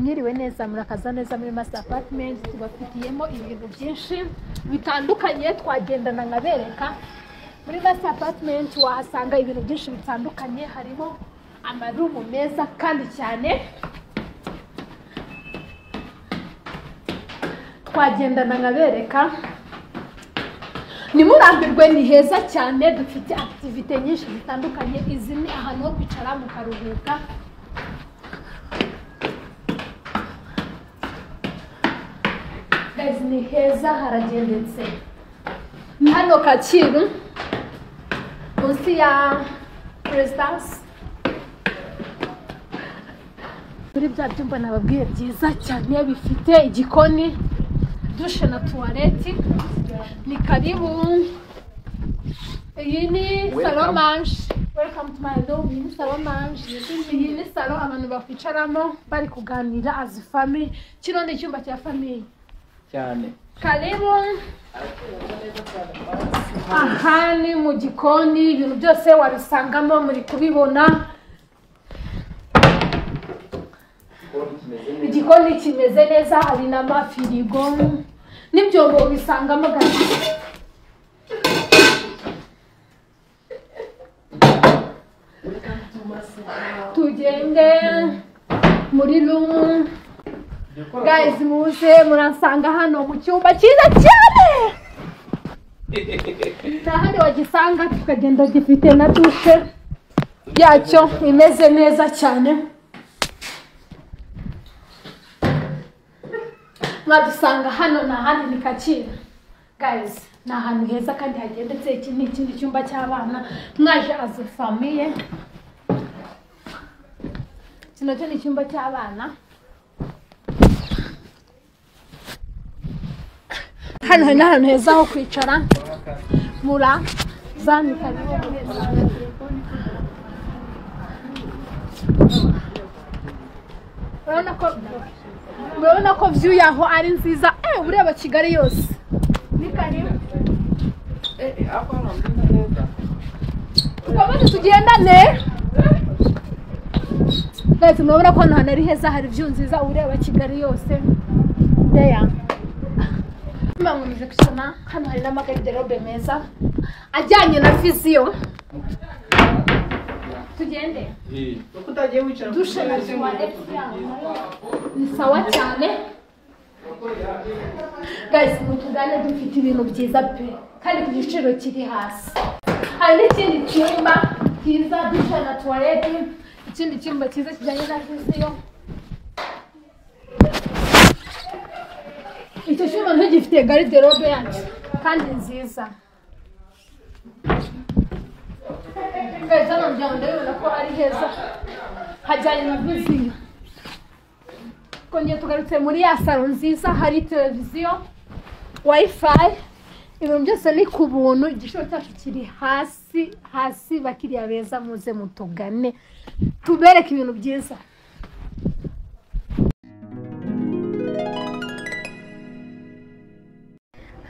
mwiriwe neza murakaza neza muri Master Apartment tubafitiyemo ibintu byinshi bitandukanye twagendana nkabereka muri Master Apartment wahasanga ibintu byinshi bitandukanye harimo amarumu meza kandi cyane twagendana nkabereka ntimurambirwe ni heza cyane dufite akitivite nyinshi zitandukanye izi ni ahantu ho kwicara mukaruhuka Guys, ni heza haragendetse ni hano kacyiru munsi ya perezidansi muri bya byumba nababwiye byiza cyane bifite igikoni dushe na tuwareti ni karibu iyi ni salo manje welcome to my room iyi ni salo manje iyi ni salo abantu bakwicaramo bari kuganira as fami kino ni icyumba cya famiye cyane karibu aha ni mu gikoni ibintu byose wabisangamo muri kubibona igikoni kimeze neza hari n'amafirigo n'ibyombo ubisangamo gato tugende muri rumu gayizi muze murasanga hano mu cyumba cyiza cyane nta handi wagisanga tukagenda gifite na dushe yacyo imeze neza cyane mwadusanga hano ni ahandi ni kacyiru gayizi ni ahantu heza kandi hagendetse iki ni ikindi cyumba cy'abana mwaje azi famiye iki nacyo ni icyumba cy'abana hano hari n'ahantu heza ho kwicara muraza ni karibu urabona ko murabona ko view yaho ari nziza eh ureba kigali yose ni karibu twamaze tugendane Guys, murabona ko hano hantu ari heza hari view nziza ureba kigali yose there mbangumize gusoma hano hari n'amagariderobe meza ajyanye na viziyo tugende kuko utagiye wicara dushe na tuwarete ni sawa cyane guys mutugane dufite ibintu byiza pe kandi ku giciro kiri hasi hari n'ikindi cyumba cyiza dushe na tuwarete ikindi cyumba cyiza kijyanye na viziyo icyo cyuma ntigifite gariderobe yacu kandi nziza Guys, hano ngira ngo ndabibona ko ari heza hajyanye na viziyo twongeye tugarutse muri ya salo nziza hari televiziyo wayifayi ibintu byose ni ku buntu igiciro cyacu kiri hasi hasi bakiriya beza muze mutugane tubereke ibintu byiza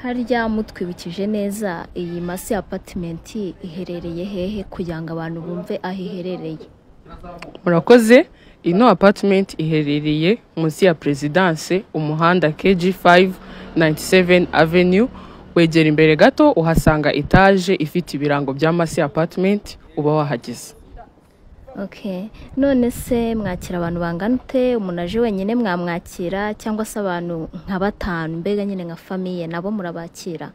harya mutwibukije neza iyi masi apatimenti iherereye hehe kugira ngo abantu bumve aho iherereye murakoze ino apatimenti iherereye munsi ya perezidanse umuhanda keji 597 avenue wegera imbere gato uhasanga etaje ifite ibirango bya masi apatimenti uba wahageze ok none se mwakira abantu bangana ute umuntu aje wenyine mwamwakira cyangwa se abantu nka batanu mbega nyine nka famiye nabo murabakira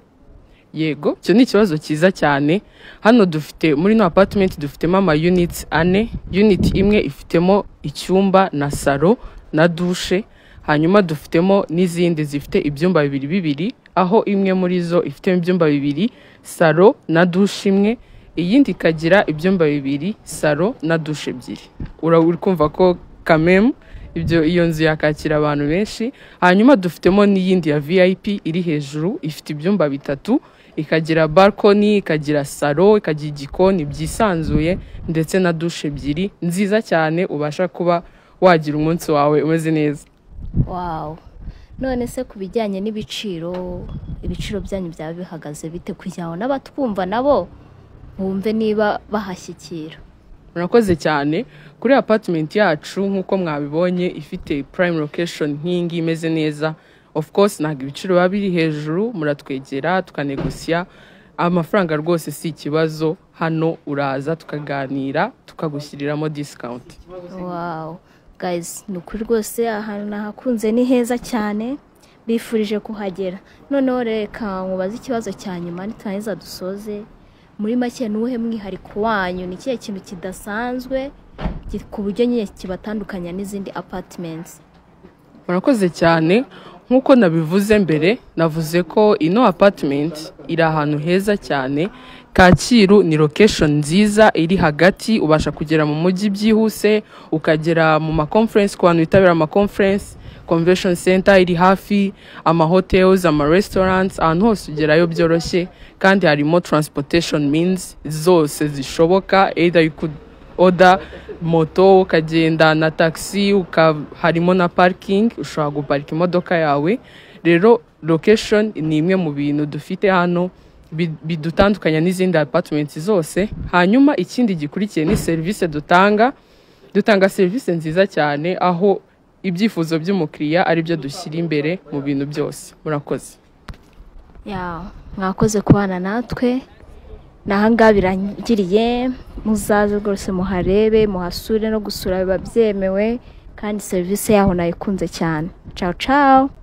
yego icyo ni ikibazo cyiza cyane hano dufite muri ino apatimenti dufitemo ama units ane unit imwe ifitemo icyumba na salo na dushe hanyuma dufitemo n'izindi zifite ibyumba bibiri bibiri aho imwe muri zo ifitemo ibyumba bibiri salo na dushe imwe iyindi ikagira ibyumba bibiri salo na dushe ebyiri Ura- uri kumva ko kamemu ibyo iyo nzu yakakira abantu benshi hanyuma dufitemo n'iyindi ya vip iri hejuru ifite ibyumba bitatu ikagira balkoni ikagira salo ikagira igikoni byisanzuye ndetse na dushe ebyiri nziza cyane ubasha kuba wagira umunsi wawe umeze neza wawu none se ku bijyanye n'ibiciro ibiciro byanyu byaba bihagaze bite kugira ngo n'abatwumva nabo bumve niba bahashyikira murakoze cyane kuri apatimenti yacu nk'uko mwabibonye ifite prime location nk'iyi ngiyi imeze neza of course ntabwo ibiciro biba biri hejuru muratwegera tukanegosiya amafaranga rwose si ikibazo hano uraza tukaganira tukagushyiriramo discount wawu gayizi ni ukuri rwose ahantu nahakunze ni heza cyane bifurije kuhagera noneho reka nkubaze ikibazo cya nyuma niturangiza dusoze muri make ni uwuhe mwihariko wanyu ni ikihe kintu kidasanzwe ki- ku buryo nyine kibatandukanya n'izindi apatimenti murakoze cyane nk'uko nabivuze mbere navuze ko ino apartment iri ahantu heza cyane kacyiru ni location nziza iri hagati ubasha kugera mu mujyi byihuse ukagera mu maconference ku bantu bitabira amaconference convention center iri hafi amahotels amarestaurants ahantu hose ugerayo byoroshye kandi harimo transportation means zose zishoboka either you could oda moto ukagenda na taxi uka harimo na parking ushobora guparika imodoka yawe rero location ni imwe mu bintu dufite hano bi- bidutandukanya n'izindi apartments zose hanyuma ikindi gikurikiye ni serivisi dutanga dutanga serivisi nziza cyane aho ibyifuzo by'umukiriya aribyo dushyira imbere mu bintu byose murakoze ya mwakoze kubana natwe ni ahangaha birangiriye muzaze rwose muharebe muhasure no gusura biba byemewe kandi serivisi yaho nayikunze cyane cawo cawo